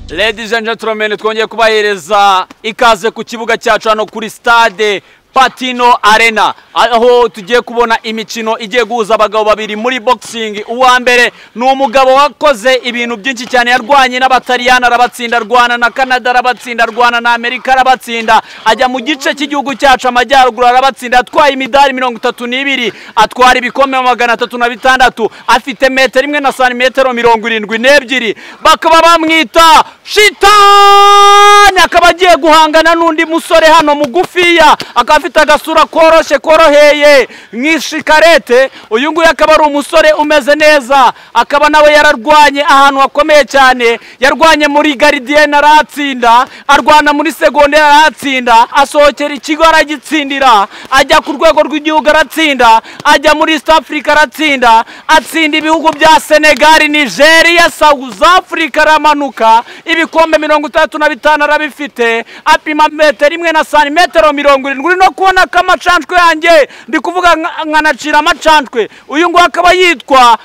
Ladies and gentlemen twongeye kubahereza ikaze ku kibuga cyacu hano kuri stade Patino Arena aho tugiye kubona imikino igiye guhuza abagabo babiri muri boxing uwa mbere ni umugabo wakoze ibintu byinshi cyane yarwanye n'abataliyani arabatsinda arwana na Canada arabatsinda arwana na Amerika arabatsinda ajya mu gice cy'igihugu cyacu amajyaruguru arabatsinda atwaye imidari mirongo itatu n'ibiri atwara ibikombe magana atatu na bitandatu afite metero imwe na santimetero mirongo irindwi n'ebyiri bakaba bamwita shitani akaba agiye guhangana n'undi musore hano mugufiya akaba afite agasura koroshye koroheye nk'ishikarete uyu nguyu akaba ari umusore umeze neza akaba nawe yararwanye ahantu hakomeye cyane yarwanye muri garidiyene aratsinda arwana muri segonderi aratsinda asohokera ikigo aragitsindira ajya ku rwego rw'igihugu aratsinda ajya muri East Africa aratsinda atsinda ibihugu bya Senegal Nigeria South Africa aramanuka ibikombe mirongo itandatu na bitanu arabifite apima metero imwe na santimetero mirongo irindwi uri no kubona ko amacanshwe yanjye ndi kuvuga nka- nkanacira amacanshwe uyu nguyu akaba yitwa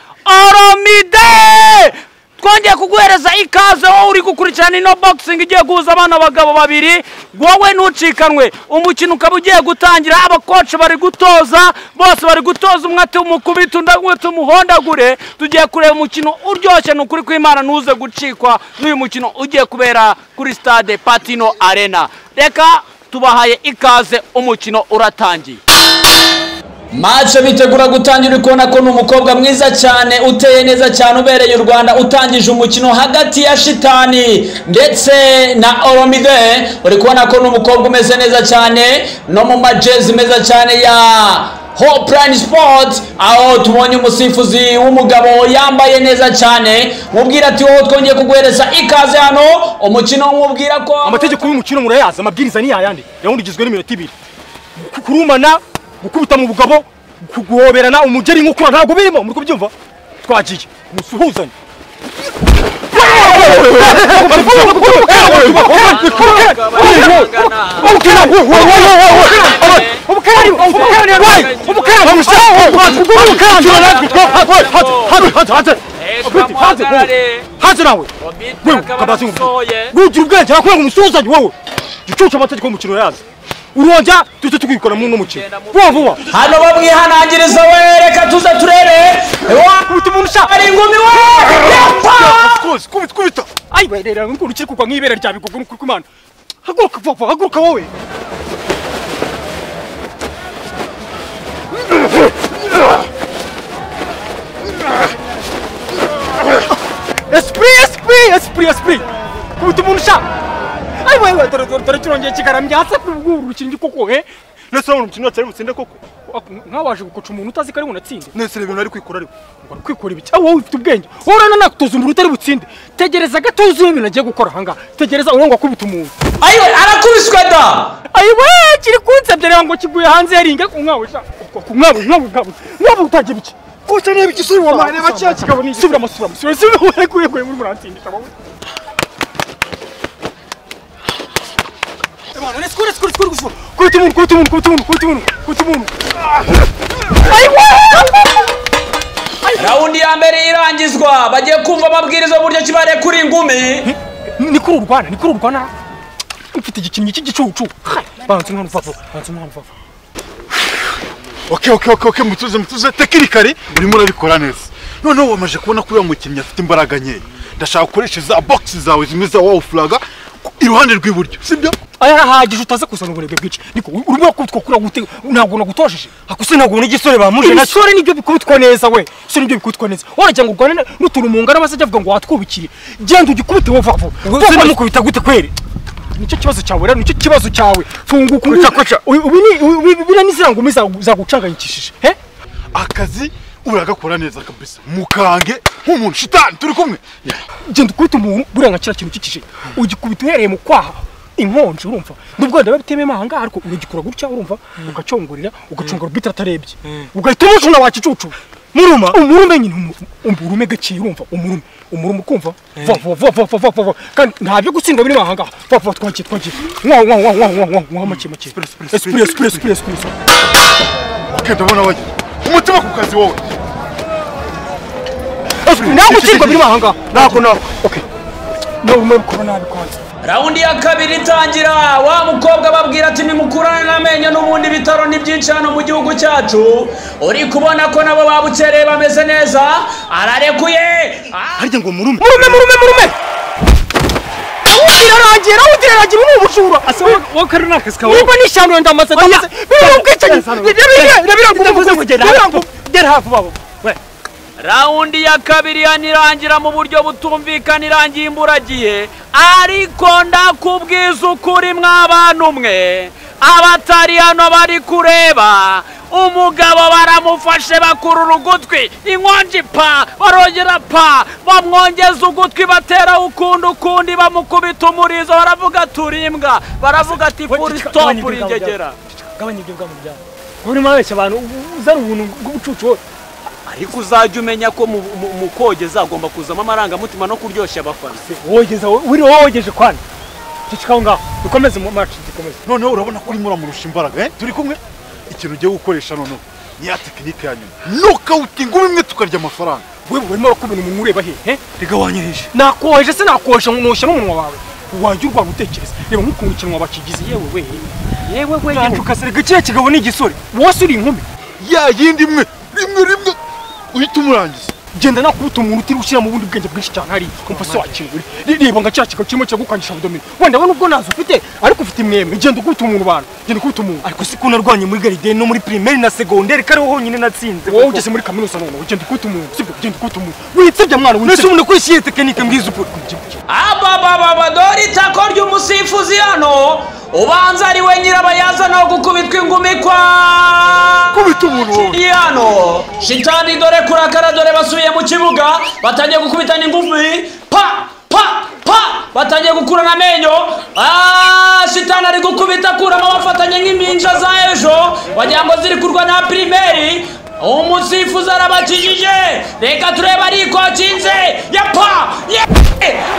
oromide twongeye kuguhereza ikaze wowe uri gukurikirana ino boxing igiye guhuza abana abagabo babiri wowe ntucikanwe umukino ukaba ugiye gutangira abakoci bari gutoza bose bari gutoza umwe ati umukubita undi umwe ati umuhondagure tugiye kureba umukino uryoshye ni ukuri kw'imana ntuze gucikwa n'uyu mukino ugiye kubera kuri stade patino arena reka tubahaye ikaze umukino uratangiye mace bitegura gutangira uri kubona ko ni umukobwa mwiza cyane uteye neza cyane ubereye u rwanda utangije umukino hagati ya shitani ndetse na oromide uri kubona ko ni umukobwa umeze neza cyane no mu majezi meza cyane ya Hopeline Sport aho tubonye umusifuzi w'umugabo yambaye neza cyane mubwira ati wowe twongeye kuguhereza ikaze hano umukino mubwira ko amategeko y'umukino murayazi amabwiriza ni yayandi yawundi ugizwe n'iminota ibiri Ku- kurumana gukubita mu bugabo ku- guhoberana umugeri nk'ukura ntabwo birimo muri kubyumva twagiye musuhuzanye hanze nawe wewe kabazi ngumye rugira ubwenge nakuye ngo umusuzanye wowe gicucu amategeko y'umukino yazi urongera duhita tugikora mu n'umukino vuba vuba hano bamwihanangiriza we reka tuze turebe Wa- kubita umuntu ushaka ari ingumi we yapfa kubita kubita kubita ayi werera ngukuru ukiri kugwa nk'ibere rya bigugu ni ukuri kw'Imana haguruka vuba vuba haguruka wowe esprit esprit esprit esprit kubita umuntu ushaka ayi wewe dore dore dore kirongeye kigaramye hasi uru rukingi koko he nese urabona umukino watsi ari butsinde koko nkawe waje gukoca umuntu utazi ko ari bunatsinze nese reba ibintu ari kwikora ariko Ugomba kwikora ibiki aho wowe ufite ubwenge wowe urabona nakutoza umuntu utari butsinde tegereza gato uzi ibintu agiye gukora ahangaha tegereza urangwa akubita umuntu ayiwe arakubiswe da ayiwe kiri kunsebya reba ngo kiguye hanze yaringe ku mwawe sha ku mwawe mwawe mwawe mwawe utagiye biki kose niba igisubizo wawe reba cya kigabo ni subira amasura amasura si wowe kuye kuye muri murantsinda wowe Emana, let's go, let's go, let's go, let's go. Kubita umuntu, kubita umuntu, kubita umuntu, kubita umuntu, kubita umuntu. rawundi ya mbere irangizwa bagiye kumva amabwiriza y'uburyo kibare kuri ingumi ni kuri urwana ni kuri urwana mfite igikinnyi cy'igicucu banze umwana upfa vuba banze umwana upfa vuba oke oke oke oke mutuze mutuze tekinikari urimo urabikora neza noneho wamaze kubona ko uriya mukinnyi afite imbaraga nkeya ndashaka gukoresha za bogisi zawe zimwe za wawu furaga iruhande rw'iburyo sibyo aya arahagije utaze kuzana uburebwe bwinshi niko urimo urakubitwa kuri gute ntabwo nagutosheje akuse ntabwo ubona igisore bamuje nacyo. ibisore nibyo bikubitwa neza we ibisore nibyo bikubitwa neza waragira ngo urwane n'utuntu mu ngara bazajya bavuga ngo watwubikire genda ugikubite wowe vuba vuba se namukubita gute kweri nicyo kibazo cyawe rero nicyo kibazo cyawe funguka ubu- uyu- ubu ni- ubu- ubu- biriya ni ziriya ngumi zagu- zagucanganyikishije he akazi uragakora neza kabisa mukange nk'umuntu shitani turi kumwe genda ukubita umuntu buriya nka kiriya kintu cy'ikije ugikubita uhereye mu kwaha inkonji urumva n'ubwo wenda babitememo aha ngaha ariko uragikora gutya urumva ugacongorera ugacungura ubwite atarebye ugahita umucuna wakicucu muruma umurume nyine umu- umurume gakeye urumva umurume umurume ukumva vuba vuba vuba vuba vuba vuba vuba kandi nta byo gutsindwa birimo aha ngaha vuba vuba twagiye twagiye mwaho mwaho mwaho mwaho mwaho mwaho make make esipure, esipure esipure esipure esipure oke ndabona wagira umutima ku kazi wowe esipure nta gutsindwa birimo aha ngaha ntabwo ntabwo okay nawe umwe bikora nabi kwanza rawundi ya kabiri itangira wa mukobwa ababwira ati nimukurane n'amenyo n'ubundi bitaro ni byinshi hano mu gihugu cyacu uri kubona ko nabo babukereye bameze neza ararekuye Ah! harya ngo murume murume murume murume awundi irarangiye rawundi irarangiye ni ubujura wowe kari n'akazi kawe niba nishyandura ndamaze ndamaze biriya ubwicanyi ndavuze ngo genda hafi birangumva gera hafi babo we rawundi ya kabiri yanirangira mu buryo butumvikana irangiye imburagihe ariko ndakubwiza ukuri mw'abantu umwe abatari hano bari kureba umugabo baramufashe bakurura ugutwi inkonji pa barongera pa bamwongeza ugutwi batera ukundi ukundi bamukubita umurizo baravuga turi imbwa baravuga ati furi gabanya sitopu ibyo bwabo rigegera gabanya ibyo bwabo byawe wowe urimo urabeshya abantu u- uzana ubuntu bw'ubucucu wowe ariko uzajya umenya ko mu- mu- mu kogeza agomba kuzamo amarangamutima no kuryoshya abafana wogeza wowe uri wowe wogeje kwana cicikaho ngaho dukomeze mu maci dukomeze noneho urabona ko urimo uramurusha imbaraga eh? turi kumwe ikintu ugiye gukoresha noneho ni ya tekinike ya nyuma nokawutinga umwe imwe tukarya amafaranga wewe urimo urakubona umuntu ureba hehe rega wanyirije nakoheje se nakoheje ngo nushyira umunwa wawe wajya urwara utekereza reba nk'ukuntu ikintu wabakigize yewe we yewe we yewe ugasarega kiriya kigabo ni igisore wose uri inkumi ya yindi imwe rimwe rimwe uhita umurangiza genda nakubuta umuntu utiri gushyira mu bundi bwenge bwinshi cyane hariya kumva se wakingura reba nka kiriya kigabo kirimo kiragukwangisha ubudomino wenda we nubwo ntazo ufite ariko ufite imwemwe genda ukubita umuntu abantu genda ukubita umuntu ariko si ko narwanye muri garideni no muri pirimeri na segonderi ko ariho honyine natsinze wowe ugeze muri kaminuza noneho genda ukubita umuntu sibyo genda ukubita umuntu witsebya mwana nese witsebya umuntu akoresheje tekinike mbwiza ukuri abababa dore itako ry'umusifuzi hano ubanza ari we nyirabayazana wo gukubitwa ingumi kwa kubita umuntu wowe iri hano shitani dore kurakara dore basubiye mu kibuga batangiye gukubitana ingumi pa pa pa batangiye gukurana amenyo Ah, shitani ari gukubita akuramo bafatanye nk'impinja za ejo wagira ngo ziri kurwa na pirimeri umusifuzi arabakijije reka turebe ariko akinze ya pa ya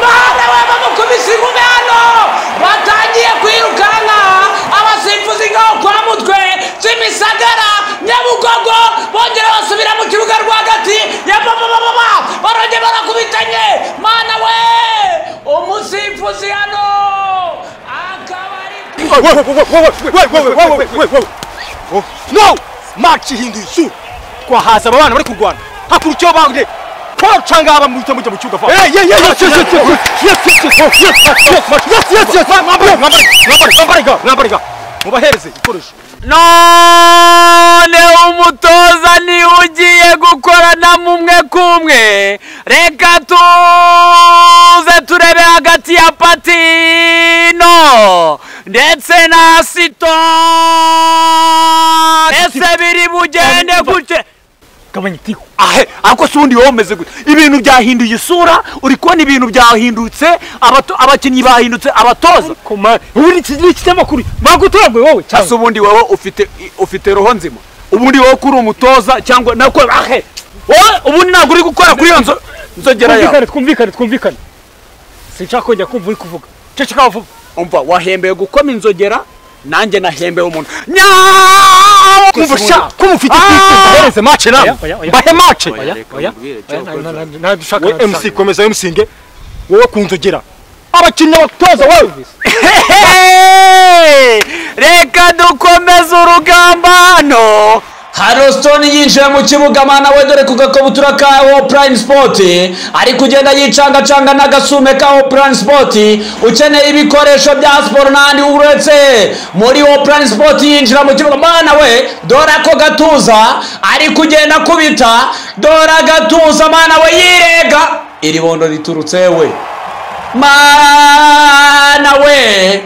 mwana we bamukubise ingumi hano batangiye kwirukanka abasifuzi ngaho kwa mutwe kimisagara nyabugogo bongera basubira mu kibuga rwagati ya babababa baronge barakubitanye mana we umusifuzi hano akaba ari no maci ihinduye isura twahaza aba bana bari kurwana hakura icyo bange twacanga aba muhita mujya mu kibuga vuba mwambariga mubahereze ikoresho none umutoza niwe ugiye gukorana mumwe kumwe reka tuze turebe hagati ya patino ndetse na sito ese biri bugende gute gabanya itiko ahe ariko si ubundi wowe umeze gute ibintu byahinduye isura uri kubona ibintu byahindutse abato- abakinnyi bahindutse abatoza koma ubundi iki ni ikinyamakuru bagutoraguye wowe cyangwa asa ubundi wowe ufite ufite roho nzima ubundi wowe ko uri umutoza cyangwa nako ahe wowe ubundi ntabwo uri gukora kuri iyo nzo nzogera yawe twumvikane twumvikane twumvikane sinshaka kongera kumva uri kuvuga ceceka vuba umva wahembeye gukoma inzogera nanjye nahembeye umuntu kumva sha nyaaa kumva ufite Ah! ihereze mace nawe oya, oya. bahe mace Oya, reka oya mubwire icyo oya, yakoze. na- na- na- na- dushaka we na- mc komeza mcnge wowe kunzogera abakinnyi abatoza wowe reka dukomeze urugamba hano harositoni yinjiye mu kibuga mana we dore ku gakabutura ka wo purayime sipoti ari kugenda yicangacanga n'agasume ka wo purayime sipoti ukeneye ibikoresho bya siporo n'ahandi uretse muri wo purayime sipoti yinjira mu kibuga mana we dore ako gatuza ari kugenda akubita dore agatuza mana we yirega iri bondo riturutse we mana we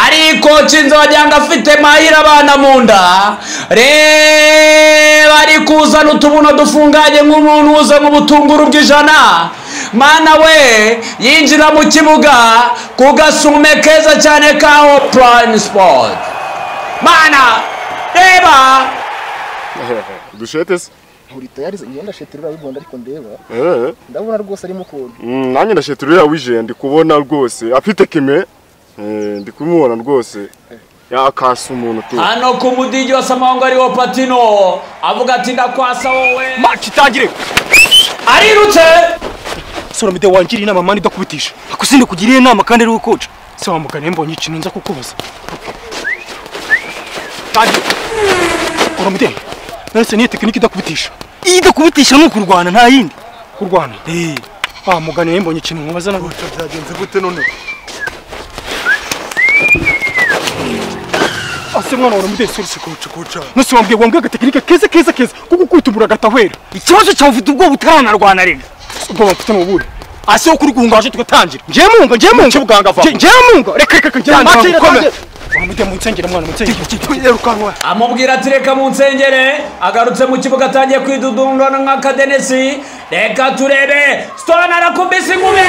ariko cinzo wagira ngo afite mahira abana mu nda reba ari kuzana utubuno dufunganye nk'umuntu uza mu butunguru bw'ijana mana we yinjira mu kibuga ku gasume keza cyane kaho prime sport mana reba dushete se buri tayari igenda sheterura wigonda ariko ndeba Eh, ndabona rwose arimo ukuntu mm, nanjye ndashete uriya wije ndi kubona rwose afite kime eh, ndi kumubona rwose yakasa umuntu tu hano ku mudigi wa samawango ariwo patino avuga ati ndakwasa wowe mace itangire arirutse soramide wangiriye inama mani ndakubitisha akusinde kugira inama kandi ari ukoca se wamugane mbonye ikintu nza kukubaza kandi soramide naretse niyo tekinike idakubitisha iyo idakubitisha ni ukurwana nta yindi kurwana ah mugane mbonye ikintu nkubaza nawe byagenze gute none ase mwana wa soramide sorry kuca kuca nose wambwiye wambwiye agatekinike keza keza keza kuko kwitumura agatahwera ikibazo cyawe ufite ubwoba utaranarwana rega ubwoba mfite ni ubuhe ase wo kuri guhungaje tugatangira njyewe munga njyewe munga Kibuganga vamo. Njye- njyewe munga reka reka reka njyewe Njye- munga Makira, ukomere tangira. soramide munsengere mwana munsengere yirukanwa amubwira ati reka mu nsengere agarutse mu kibuga atangiye kwidudungana nk'akadenesi reka turebe stone arakubise ingube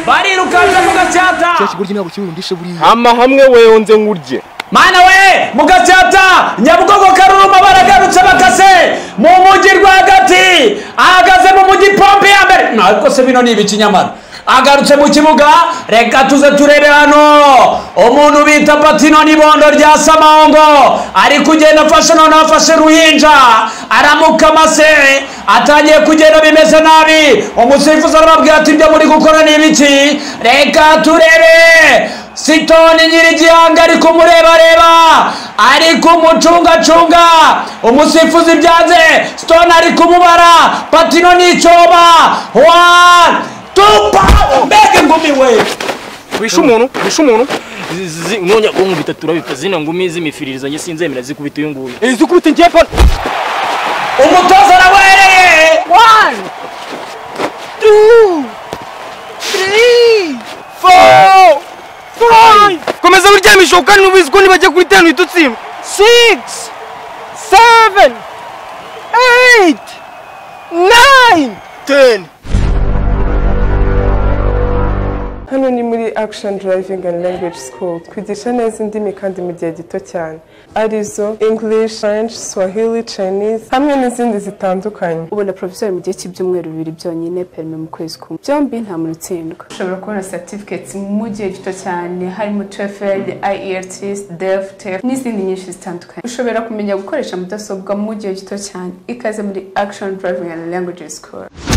barirukanze mu gacyata cya kigoryi ntabwo kirundishe buriya hama hamwe weyonze nkurye mana we mu gacyata nyabugogo karuruma baragarutse bakase mu mujyi rwagati ahagaze mu mujyi pompe ya mbere ntabwo se bino ni ibikinyamara agarutse mu kibuga reka tuze turebe hano umuntu bita patino n'ibondo rya samahongo ari kugenda afashe none afashe ruhinja aramukamase atangiye kugenda bimeze nabi umusifuzi arababwira ati ibyo muri gukora ni ibiki reka turebe sitoni nyirigihanga ari kumurebareba ari kumucungacunga umusifuzi byanze sitoni ari kumubara patino nicoba wani tupa mbega ngumi we wishe umuntu wishe umuntu nkonya bwonko bitatu urabika zino ngumi z'imifiririzo njye sinzemera zikubita uyu nguyu izi ukubita njyewe pa umutoza arawereye komeza wiryamisha kandi n'ubizi ko nibajya kuri tanu uhita utsinda six, seven, eight, nine. teni hano ni muri action driving and language school twigisha neza indimi kandi mu gihe gito cyane arizo english french swahili chinese hamwe n'izindi zitandukanye ubona porofesori mu gihe cy'ibyumweru bibiri byonyine perime mu kwezi kumwe byombi nta muntu utsindwa ushobora kubona certificates mu gihe gito cyane harimo TOEFL, IELTS, DEF, TEF n'izindi nyinshi zitandukanye ushobora kumenya gukoresha mudasobwa mu gihe gito cyane ikaze muri action driving and languages school